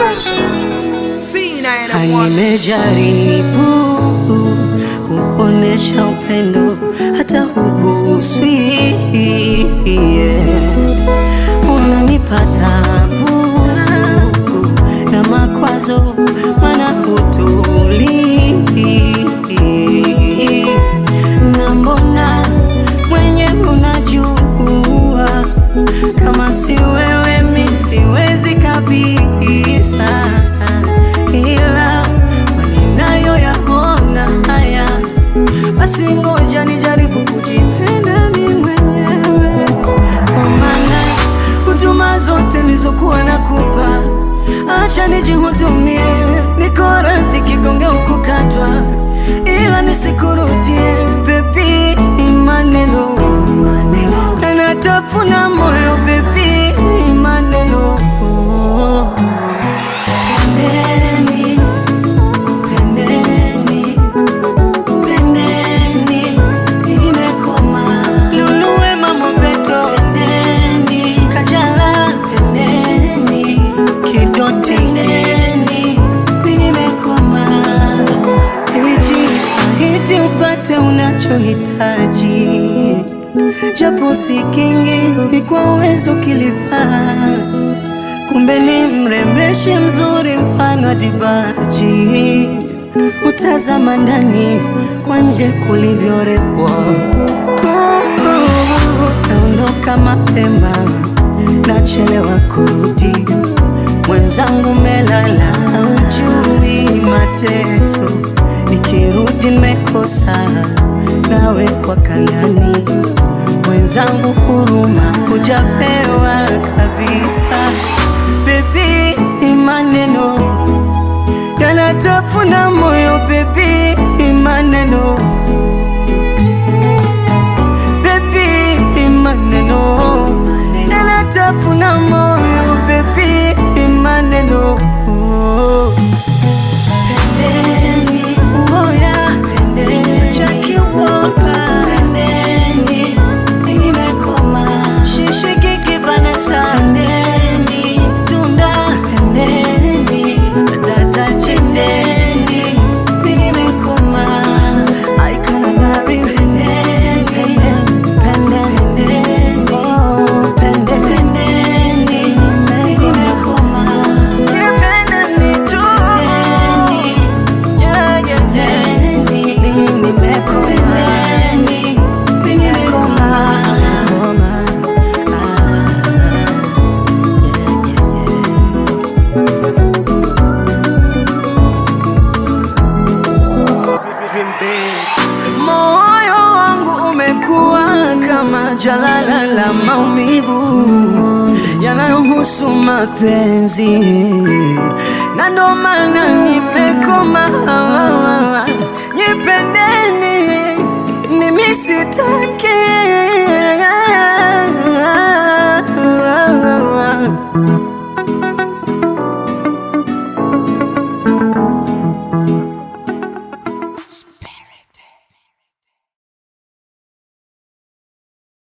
Nimejaribu kukuonesha upendo hata huguswi, yeah. Unanipa tabu na makwazo, mana hutulii, na mbona mwenye unajua kama si wewe mi siwezi kabisa, ila ninayo yaona haya, basi ngoja nijaribu kujipenda mi mwenyewe, kwa maana huduma zote nilizokuwa nakupa, acha nijihudumie, niko radhi kigonge ukukatwa, ila nisikurudie bebi, maneno maneno yanatafuna moyo bebi, maneno Pendeni, pendeni, pendeni, nimekoma. Lulu Wema Mobeto, pendeni, Kajala, pendeni, Kidoti, pendeni, nimekoma. Nilijitahidi upate unachohitaji, japo si kingi, kwa uwezo kilifaa kumbe ni mrembeshi mzuri mfano wa dibaji, utazama ndani kwa nje kulivyorembwa. Oh, oh, naondoka mapema, nachelewa kurudi, mwenzangu melala, ujui mateso, nikirudi nimekosa nawe kwa kangani mwenzangu huruma hujapewa kabisa. Bebi, maneno yanatafuna moyo bebi, maneno bebi, maneno yanatafuna moyo bebi, maneno Pendeni, uoya, pendeni, Jackie Wolper, pendeni, nimekoma, shishi kiki Vanessa, pendeni, tunda, pendeni, tata chiteni, nimekoma, I can't marry, pendeni, pendeni, oh, pendeni, nimekoma, pendeni tu, yeah, yeah, yeah. Nimekoma, nimekoma, Moyo wangu umekuwa kama jalala la maumivu yanayohusu mapenzi, na ndo maana nimekoma. Nipendeni, mimi sitaki